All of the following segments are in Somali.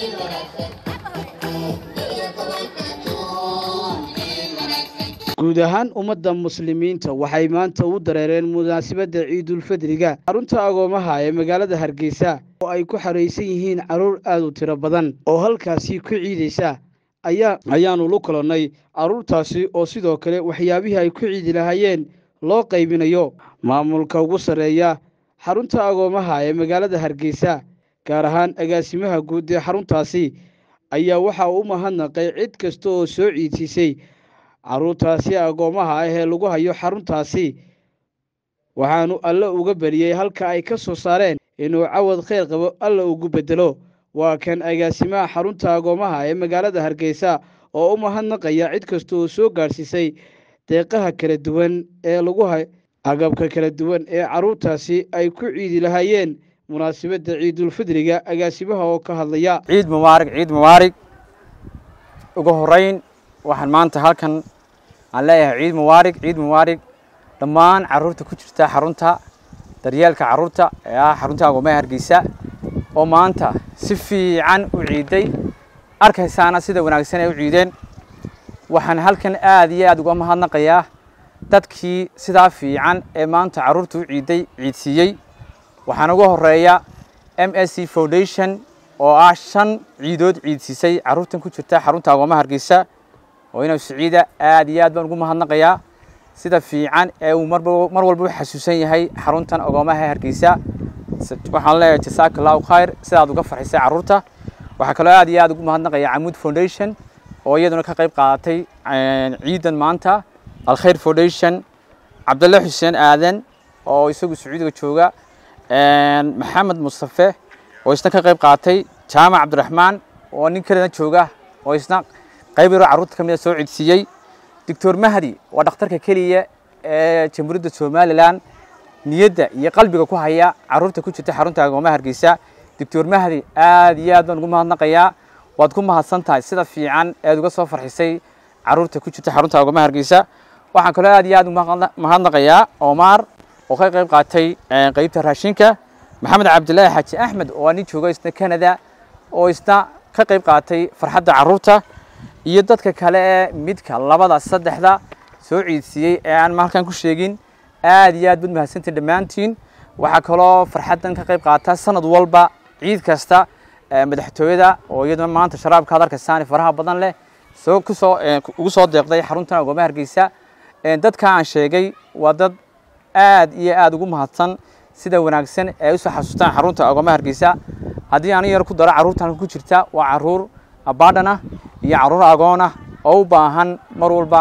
guud ahaan ummadda muslimiinta waxay maanta u dareereen munaasabadda ciidulfidriga xarunta agoomaha ee magaalada hargeysa oo ay ku xaraysan yihiin carruur aad u tiro badan oo halkaasi ku ciidaysa ayaa ayaanu la kulannay carruurtaasi oo sidoo kale waxyaabihii ay ku ciidi lahaayeen loo qaybinayo maamulka ugu sarreeya xarunta agoomaha ee magaalada hargeysa gaar ahaan agaasimaha guud ee xaruntaasi ayaa waxa uu u mahadnaqay cid kasta oo soo ciidsiisay carruurtaasi agoommaha ah ee lagu hayo xaruntaasi waxaanu alle uga beriyey halka ay ka soo saareen inuu cawad khayr qabo alla ugu beddelo waa kan agaasimaha xarunta agoommaha ee magaalada hargeysa oo u mahadnaqaya cid kasta oo soo gaadhsiisay deeqaha kala duwan ee lagu hay agabka kala duwan ee carruurtaasi ay ku ciidi lahaayeen munaasabadda ciidulfidriga agaasimaha oo ka hadlaya ciid mubaarig ciid mubaarig ugu horeyn waxaan maanta halkan aan leeyahay ciid mubaarig ciid mubaarig dhammaan carruurta ku jirta xarunta daryeelka carruurta ee ah xarunta agoomaha hargeysa oo maanta si fiican u ciiday arkaysaana sida wanaagsan ay u ciideen waxaan halkan aad iyo aad uga mahadnaqayaa dadkii sidaa fiican ee maanta carruurta u ciiday ciidsiiyey waxaan uga horeeya m s c foundation oo ah shan ciidood ciidsiisay carruurtan ku jirta xarunta agoomaha hargeysa oo inuu siciida aad iyo aad baan ugu mahadnaqayaa sida fiican ee uu mar walba u xasuusan yahay xaruntan agoomaha hargeysa waxaan leeyahay jasaaka allahu khayr sidaad uga farxisay carruurta waxaa kaloo aad iyo aad ugu mahadnaqaya camuud foundation oo iyaduna ka qayb qaadatay ciidan maanta alkhayr foundation cabdalle xuseen aadan oo isagu sacuudiga jooga maxamed mustafe oo isna ka qayb qaatay jaamac cabdiraxmaan oo nin kalena jooga oo isna qayb yaroo carruurta ka mida soo codsiiyey doctor mahdi waa dhakhtarka keliya ee jamhuuriyadda somalilan niyadda iyo qalbiga ku haya carruurta ku jirta xarunta agoomaha hargeysa doctor mahdi aad iyo aad baan ugu mahadnaqayaa waad ku mahadsan tahay sida fiican eed uga soo farxisay carruurta ku jirta xarunta agoomaha hargeysa waxaan kaloo aad iyo aad mahadnaqayaa omar oo ka qayb qaatay qeybta raashinka maxamed cabdilaahi xaaji axmed oo nin jooga isna canada oo isna ka qayb qaatay farxadda carruurta iyo dadka kale ee midka labada saddexda soo ciidsiiyey ee aan halkan ku sheegin aad iyo aad bad mahadsantiin dhammaantiin waxaa kaloo farxaddan ka qayb qaata sanad walba ciid kasta madaxtooyada oo iyaduna maanta sharaabka ad arkaysaan faraha badan leh soo kusoo ugu soo deeqday xaruntan agoomaha hargeysa dadka aan sheegay waa dad aad iyo aad ugu mahadsan sida wanaagsan ee usoo xasuustaan xarunta agoomaha hargeysa haddii ani yar ku daro carruurtan ku jirta waa carruur abadhan ah iyo carruur agoon ah oo u baahan mar walba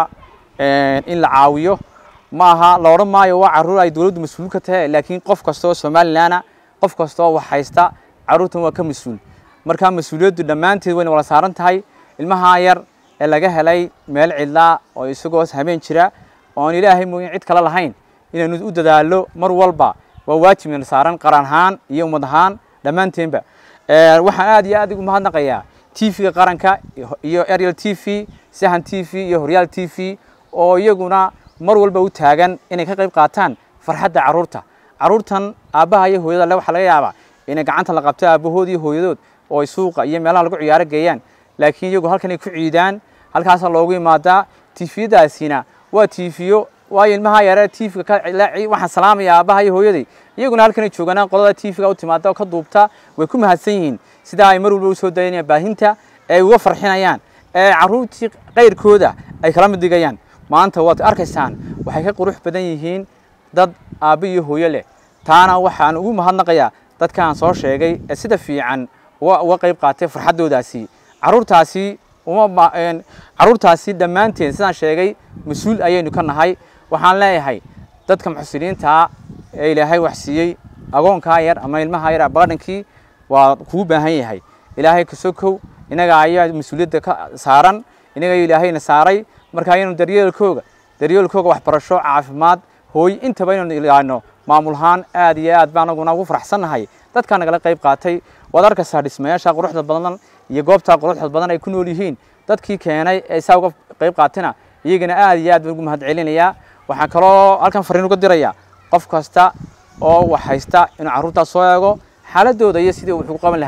in la caawiyo ma aha la odhan maayo waa carruur ay dowladdu mas-uul ka tahay laakiin qof kasta oo somalilanna qof kasta oo wax haysta carruurtan waa ka mas-uul markaa mas-uuliyaddu dhammaanteed wayna wala saaran tahay ilmahaa yar ee laga helay meel cidlaa oo isagoo habeen jira oon ilaahay mooyin cid kale lahayn inaynu u dadaallo mar walba waa waajibna saaran qaran ahaan iyo ummad ahaan dhammaanteenba waxaan aad iyo aad ugu mahadnaqayaa t v-ga qaranka iyo ariel t v sahan t v iyo horyaal t v oo iyaguna mar walba u taagan inay ka qayb qaataan farxadda carruurta carruurtan aabbaha iyo hooyada le waxaa laga yaabaa inay gacanta la qabto aabbahood iyo hooyadood oo ay suuqa iyo meelaha lagu ciyaaro geeyaan laakiin iyagu halkan ay ku ciidaan halkaasaa loogu imaadaa tifiyadaasina waa tifiyo waayo ilmaha yare tvga waxaan salaamaya aabbaha iyo hooyaday iyaguna halkanay jooganaan qolada tvga u timaada oo ka duubta way ku mahadsan yihiin sidaa ay mar walba usoo dayanayaan baahinta ee ay uga farxinayaan ee carruurtii kayrkooda ay kala mid dhigayaan maanta waad arkaysaan waxay ka qurux badan yihiin dad aabba iyo hooyo leh taana waxaan ugu mahadnaqayaa dadkaan soo sheegay ee sida fiican uga qayb qaatay farxaddoodaasi carruurtaasi uma carruurtaasi dhammaanteen sidaan sheegay mas-uul ayaynu ka nahay waxaan leeyahay dadka muxsiniintaa ee ilaahay wax siiyey agoonkaa yar ama ilmaha yar abadhankii waa kuu baahan yahay ilaahay kasokow inaga ayaa mas-uuliyadda ka saaran inaga ilaahayna saaray marka ayaynu daryeelkooga daryeelkooga waxbarasho caafimaad hooy intaba inaynu ilaano maamul ahaan aad iyo aad baan anaguna ugu faraxsannahay dadkaa nagala qayb qaatay waad arkaysaa dhismayaasha quruxda badan iyo goobtaa quruxda badan ay ku nool yihiin dadkii keenay ee saa uga qayb qaatayna iyagana aad iyo aad baan ugu mahad celinayaa waxaan kaloo halkan fariin uga dirayaa qof kasta oo wax haysta inuu carruurtaas soo eego xaaladooda iyo sidii wax ugu qaban lahaa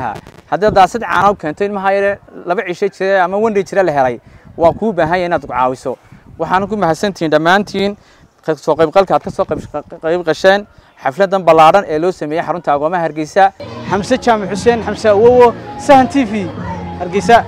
haddii daasad caana u keento ilmaha yare laba cisho jira ama wandhay jira la helay waa kuu baahan yahay inaad caawiso waxaana ku mahadsantihiin dhammaantiin soo qaybqalka aad ka soo qayb qasheen xafladan ballaadhan ee loo sameeyey xarunta agoomaha hargeysa xamse jaamac xuseen xamse awowo sahan t v hargeysa